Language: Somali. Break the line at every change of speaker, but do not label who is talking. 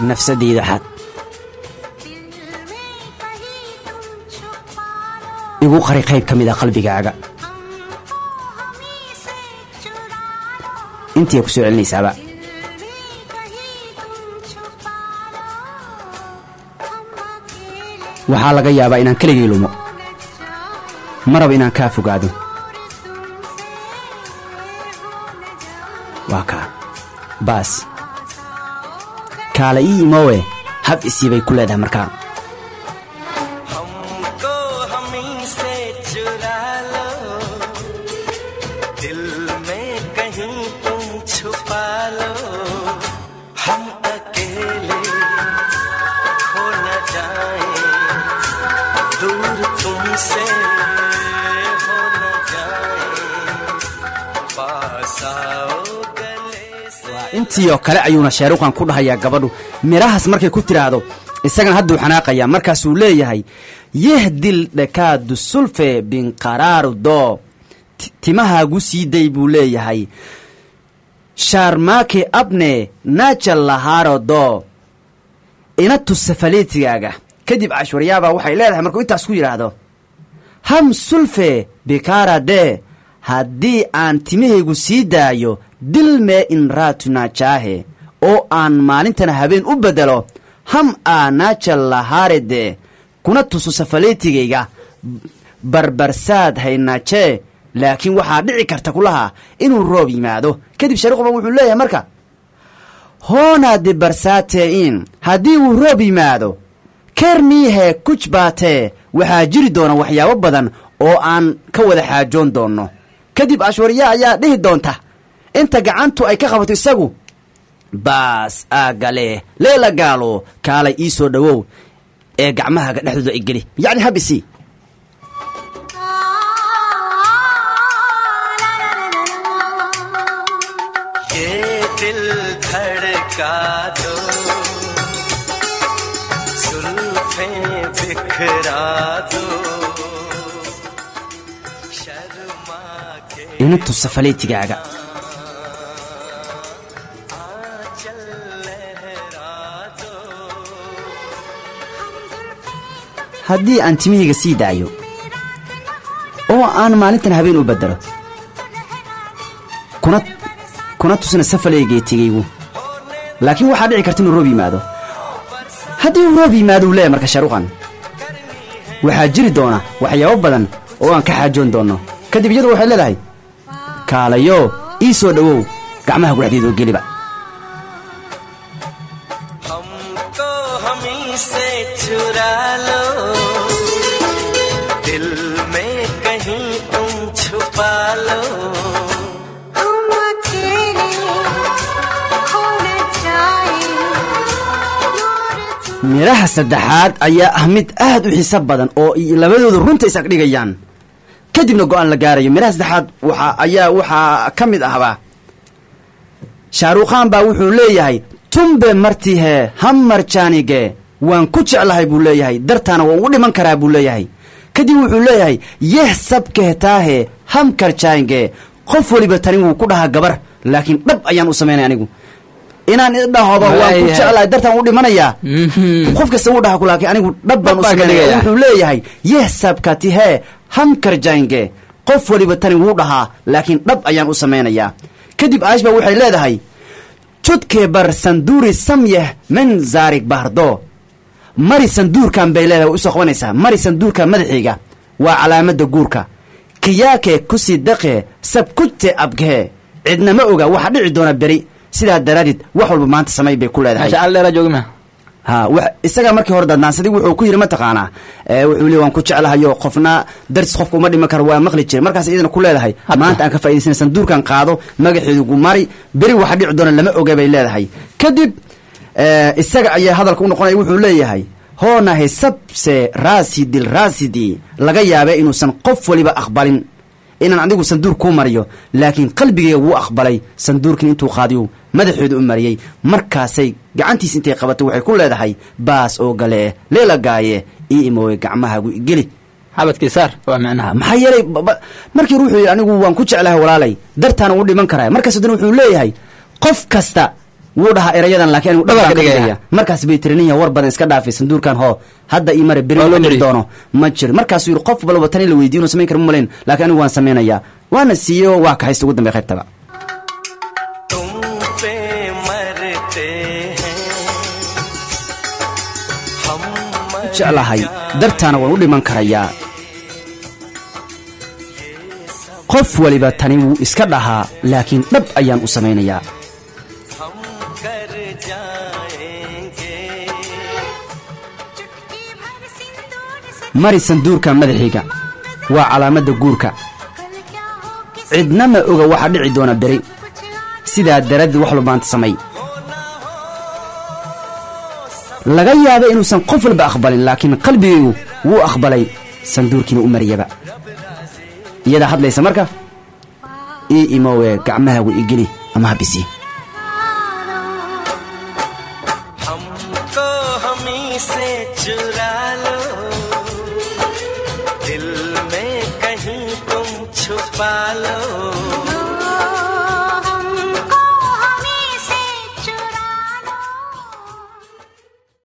nafsadeyda xad igu qari qayb ka mid a qalbigaaga intiiay ku soo celinaysaaba waxaa laga yaabaa inaan keligay lumo ma raba inaan kaa fogaado waa kaa baas kaala ii imoowe hab isii bay ku leedahay markaa
हमको हमी से चुरा लो दिल में कहीं तुम छुपा लो हम अकेले खो न जाए दूर तुमसे हो न जाए पास आओ गले से
intii oo kale ayuuna sheeruqan ku dhahayaa gabadhu midhahaas markay ku tidhaahdo isagana hadduu xanaaqayaa markaasuu leeyahay yehdil dhekaadu sulfe binqaraaru doo Ti- timahaagu sii day buu leeyahay shaarmaake abne naajal lahaaro doo ina tusa faleetigaaga kadib cashwaryaabaa waxay leedahay markuu intaas ku yidhaahdo ham sulfe bikaara dee haddii aan timahaygu sii daayo dilmee in raatunajaahe oo aan maalintana habeen u beddelo ham aa naajal lahaare dee kuna tuso safaleetigayga barbarsaad haynajee laakiin waxaa dhici karta kulaha inuu roob yimaado kadib shariiquba wuxuu leeyahay marka hoonaade barsaatee'in haddii uu roob yimaado kerniihe kuj baatee waxaa jiri doona waxyaabo badan oo aan ka wada xaajoon doonno kadib ashwarya ayaa dhihi doonta inta gacantu ay ka qabato isagu baas aagale leela gaalo kaalay ii soo dhowow ee gacmahaaga dhexdooda ay geli yacni habisi
ये दिल धड़का दो सुल्फे बिखरा दो शर्मा के
ina tusa faleetigaaga
चल लहरा दो
haddii aan timihayga sii daayo oo aan maalintan habeen u beddelo kuna kuna tusina safaleegeetigaygu laakiin waxaa dhici karta inuu roob yimaado haddii uu roob yimaado uu leeyahay marka sharuqan waxaa jiri doona waxyaabo badan oo aan ka xaajoon doonno kadib iyadu waxay leedahay kaalayo ii soo dhowow gacmaha gudhexdeedoo geliba
हमको हमी से चुरा लो दिल में कहीं तुम छुपा लो
हम अकेले खो न जाए
midhaha saddexaad ayaa ah mid aad u xiiso badan oo i- labadoodu runta is agdhigayaan kadibna go'aan la gaarayo midhaha saddexaad waxa ayaa waxaa ka mid ahba shaaruukhaan baa wuxuu leeyahay tumbe martihe hammarjaanige waan ku jeclahay buu leeyahay dartaana waan u dhiman karaa buu leeyahay kadib wuxuu leeyahay yeh sabkehetaahe hamkarjaange qof weliba tani wuu ku dhahaa gabar laakiin dhab ayaan u samaynay anigu inaan idhahoba waan ku
Waayahay.
jeclahay dartaan u dhimanaya
Mhm.
qof kasta wuu dhaha ku laakiin anigu dhab baan u
Dhab baan ka
sameynaya
dhigaya.
wuxuu leeyahay yeh sabkatihee hamkarjaange qof weliba tani wuu dhahaa laakiin dhab ayaan u samaynayaa kadib aashba waxay leedahay judkee bar sanduuri samyeh min zaarig bahardo mari sanduurkan bay leedahay way usoo qabanaysaa mari sanduurka madaxiiga waa calaamadda guurka kiyaakee kusii daqee sabkujte abgehee cidna ma oga waxa dhici doona beri sidaa daraaddeed wax walba maanta samay bay ku leedahay
meesha al dheeraa joogi ma
ha wa isagaa markii hore dadnaansaday wuxuu ku yidhi mataqaanaa ee wuxuu le waan ku jeclahayo qofna daris qofka uma dhiman karo waa maqli jiray markaas iyadana ku leedahay
Hadda.
maanta aan ka faa'idaysana sanduurkan qaado magaxeedugu mari beri waxa dhici doona lama oga bay leedahay kadib ee, isaga ayaa hadalka u noqonaya wuxuu leeyahay hoonahe sabse raasidil raasidi laga yaabee inuusan qof waliba aqbalin inaan adigu sanduur kuu mariyo laakiin qalbigayga wuu aqbalay sanduurkin intuu qaadiyu madaxeedu u mariyey markaasay gacantiis intay qabatay waxay ku leedahay baas oo gale leela gaaye ii imooye gacmahaagu igeli
xabadkii saar waa micnaha
maxaa yeelay ba- ba- markii ruuxuu yidhi anigu waan ku jeclahay walaalay dartaana u dhiman karaa markaas haddana wuxuu leeyahay qof kasta wuu dhahaa erayadan laakiin anigu
Dhabar
dhabar
ka
ka
dhigaya.
dhigaya markaas bay tiri ninya war badan iska dhaafay sanduurkan hoo hadda ii mare beri
Waa loo
ma dhici
mariyey.
doono ma jiro markaasuu yidhi qof balba tan in la weydiyo inuu samayn kara ma malayn laakiin anigu waan samaynayaa waana siiye oo waa kaxaysta ugu dambe qaybtaba
तुम पे मरते हैं हम मर
jeclahay dartaana waan u dhiman karayaa qof waliba tani wuu iska dhahaa laakiin dhab ayaan u samaynayaa
हम कर जाएंगे
चुटकी भर सिंदूर से
mari sanduurkan madaxiiga waa calaamadda guurka
कल क्या हो किस
cidna ma oga waxaa dhici doona beri
कुछ आज
sidaa daraaddeed wax lubaanta samay laga yaaba inuusan qof walba aqbalin laakiin qalbigaygu wuu aqbalay sanduurkiina u mariyaba iyadaa hadlaysa marka ii imowe gacmahaagu igeli ama habisi
हमको हमी से चुरा लो दिल में कहीं तुम छुपा लो